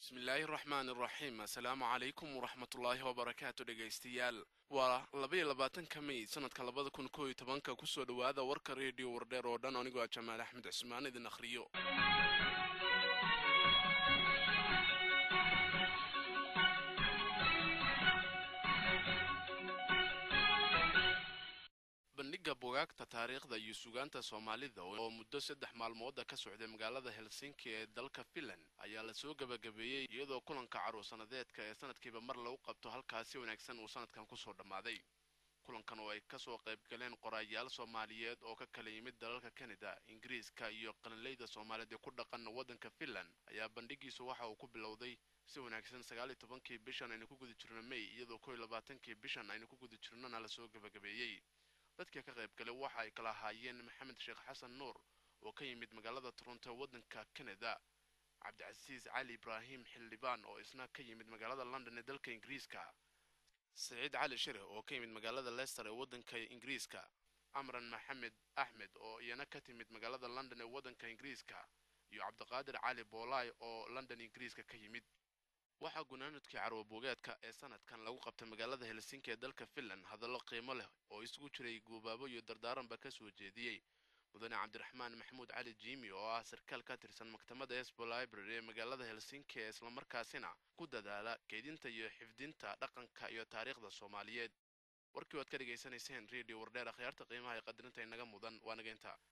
bismillaahi raxmaan iraxiim assalaamu calaykum waraxmatullaahi wabarakaatu dhegaystayaal waa labaiyo labaatanka mey sanadka labada kun koo iyo tobanka kusoo dhowaada warka reediyo wardheer oo dhan anigoo ah jamaal axmed cismaan idin akhriyo bandhiga bugaagta taariikhda iyo sugaanta soomaalida oo muddo saddex maalmooda ka socday magaalada helsinki ee dalka finland ayaa lasoo gebagabeeyey iyadoo kulanka caruursanadeedka ee sanadkiiba mar lagu qabto halkaasi wanaagsan uu sanadkan kusoo dhammaaday kulankan oo ay kasoo qaybgaleen qoraayaal soomaaliyeed oo ka kala yimid dalalka kanada ingiriiska iyo qalinleyda soomaaliyeed ee ku dhaqan waddanka finland ayaa bandhigiisu waxa uu ku bilowday si wanaagsan sagaaliyo tobankii bishan aynu ku guda jirno may iyadoo kow iyo labaatankii bishan aynu ku guda jirnona lasoo gebagabeeyey dadkii ka qayb galay waxa ay kala ahaayeen maxamed sheekh xasan nuur oo ka yimid magaalada toronto ee waddanka kanada cabdicasiis cali ibraahim xildhibaan oo isna ka yimid magaalada london ee dalka ingiriiska saciid cali shireh oo ka yimid magaalada leicester ee waddanka ingiriiska amran maxamed axmed oo iyana ka timid magaalada london ee waddanka ingiriiska iyo cabdiqaadir cali boolaay oo london ingiriiska ka yimid waxaa gunaanadkii carwabogeedka ee sanadkan lagu qabtay magaalada helsinki ee dalka finland hadallo qiimo leh oo isugu jiray guubaabo iyo dardaaranba ka soo jeediyey mudane cabdiraxmaan maxamuud cali jiimi oo ah sarkaal ka tirsan maktabadda esbo library ee magaalada helsinki ee islamarkaasina ku dadaala keydinta iyo xifdinta dhaqanka iyo taariikhda soomaaliyeed warkii waad ka dhegaysanayseen redio wardheer akhyaarta qiimaha ee qadarinta inaga mudan waa nageynta